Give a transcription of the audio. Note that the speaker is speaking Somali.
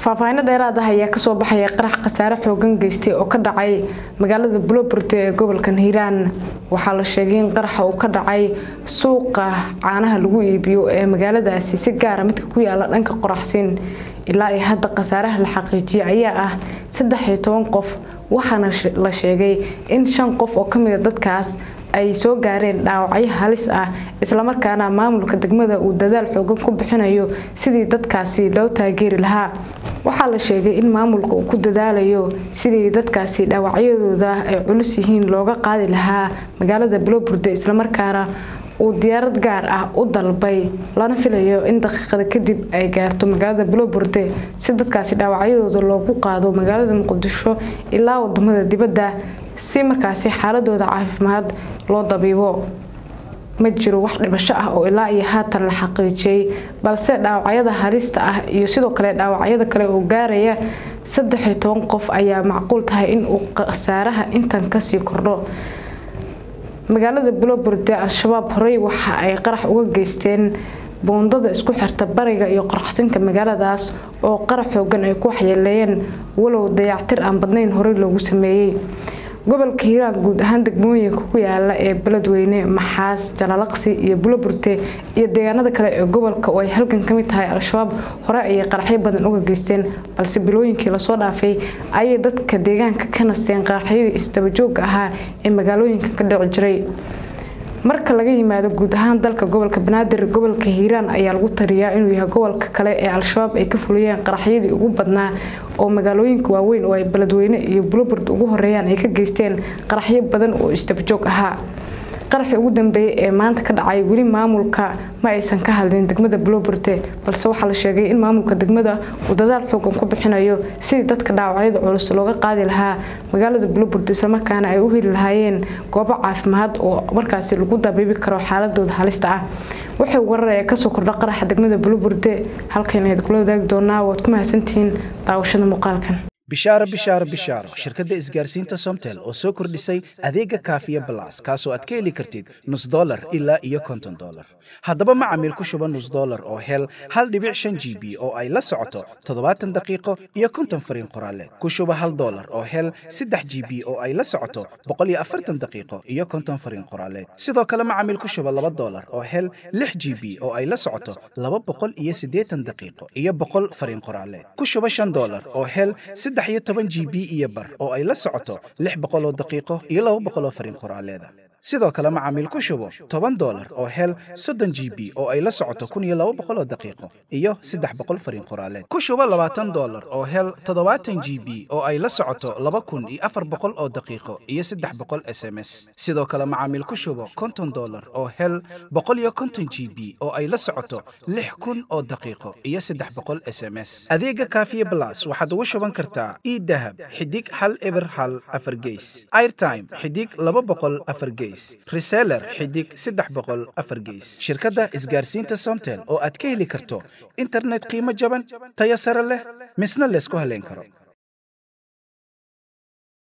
faahfaahinno dheeraad ah ayaa kasoo baxaya qarax khasaare xoogan geystay oo ka dhacay magaalada buloburte ee gobolka hiiraan waxaa la sheegay in qaraxa uu ka dhacay suuqa caanaha lagu iibiyo ee magaaladaasi si gaara midka ku yaala dhanka qoraxsin ilaa iyo hadda khasaaraha la xaqiijiyay ayaa ah saddex iyo toban qof waxaana la sheegay in shan qof oo kamida dadkaas ay soo gaareen dhaawacyo halis ah islamarkaana maamulka degmada uu dadaal xoogan ku bixinayo sidii dadkaasi loo taageeri lahaa waxaa la sheegay in maamulka uu ku dadaalayo sidii dadkaasi dhaawacyadooda ay culus yihiin looga qaadi lahaa magaalada buloburde islamarkaana uu diyaarad gaar ah u dalbay lana filayo in daqiiqada kadib ay gaarto magaalada buloburde si dadkaasi dhaawacyadooda loogu qaado magaalada muqdisho ilaa wadamada dibadda si markaasi xaaladooda caafimaad loo dabiibo ma jiro wax dhibasho ah oo ilaa iyo haatan la xaqiijiyey balse dhaawacyada halista ah iyo sidoo kale dhaawacyada kale oo gaaraya saddex iyo toban qof ayaa macquul tahay in uu khasaaraha intan kasii kordho magaalada buloburde al-shabaab horey waxa ay qarax uga geysteen boondada isku xirta bariga iyo qoraxsinka magaaladaas oo qarax xoogan ay ku waxyeeleeyeen walow dayactir aan badnayn horey loogu sameeyey gobolka hiiraan guud ahaan degmooyinka ku yaala ee beledweyne maxaas jalalaqsi iyo buloburte iyo deegaanada kale ee gobolka oo ay halgan ka mid tahay al-shabaab hore ayay qaraxyo badan uga geysteen balse bilooyinkii lasoo dhaafay ayay dadka deegaanka ka nasteen qaraxyadii isdabajooga ahaa ee magaalooyinka ka dhici jiray marka laga yimaado guud ahaan dalka gobolka banaadir gobolka hiiraan ayaa lagu tariyaa inuu yahay gobolka kale ee al-shabaab ay ka fuliyeen qaraxyadii ugu badnaa oo magaalooyinka waaweyn oo ay beledweyne iyo bulobord ugu horeeyaan ay ka geysteen qaraxyo badan oo isdabajoog ahaa qaraxii ugu dambeeyay ee maanta ka dhacay weli maamulka ma aysan ka hadlin degmada buloburte balse waxaa la sheegay in maamulka degmada uu dadaal xoogan ku bixinayo sidii dadka dhaawacyada culus looga qaadi lahaa magaalada buloburte islamarkaana ay u heli lahaayeen goobo caafimaad oo markaasi lagu dabiibi karo xaaladooda halista ah waxay warar ee kasoo kordha qaraxa degmada buloburte halkan ayd kula wadaagi doonaa waad ku mahadsantihiin daawashada muuqaalkan bishaaro bishaaro bishaaro shirkadda isgaarsiinta somtel oo soo kordhisay adeega kaafiya balas kaasoo aad ka heli kartid nus dolar ilaa iyo konton dolar haddaba macamiil ku shuba nus dolar oo hel hal dhibic shan g b oo ay la socoto toddobaatan daqiiqo iyo konton fariin qoraaleed ku shuba hal dolar oo hel saddex g b oo ay la socoto boqol iyo afartan daqiiqo iyo konton fariin qoraaleed sidoo kale macamiil ku shuba laba dolar oo hel lix g b oo ay la socoto laba boqol iyo siddeetan daqiiqo iyo boqol fariin qoraaleed ku shuba shan dolar oo hel saddex iyo toban g b iyo bar oo ay la socoto lix boqoloo daqiiqo iyo laba boqoloo fariin qoraaleeda sidoo kale macaamiil ku shubo toban dolar oo hel soddon g b oo ay la socoto kun iyo laba boqoloo daqiiqo iyo saddex boqol fariin qoraaleed ku shubo labaatan dolar oo hel toddobaatan g b oo ay la socoto laba kun iyo afar boqol oo daqiiqo iyo saddex boqol s m s sidoo kale macaamiil ku shubo konton dolar oo hel boqol iyo konton g b oo ay la socoto lix kun oo daqiiqo iyo saddex boqol s m s adeega kaafiye blas waxaad ugu shuban kartaa idahab xidig hal eber hal afar geys airtime xidig laba boqol afar geys reseller xidig saddex boqol afar geys shirkadda isgaarsiinta somtel oo aad ka heli karto internet qiimo jaban tayo sare leh misna laysku haleyn karo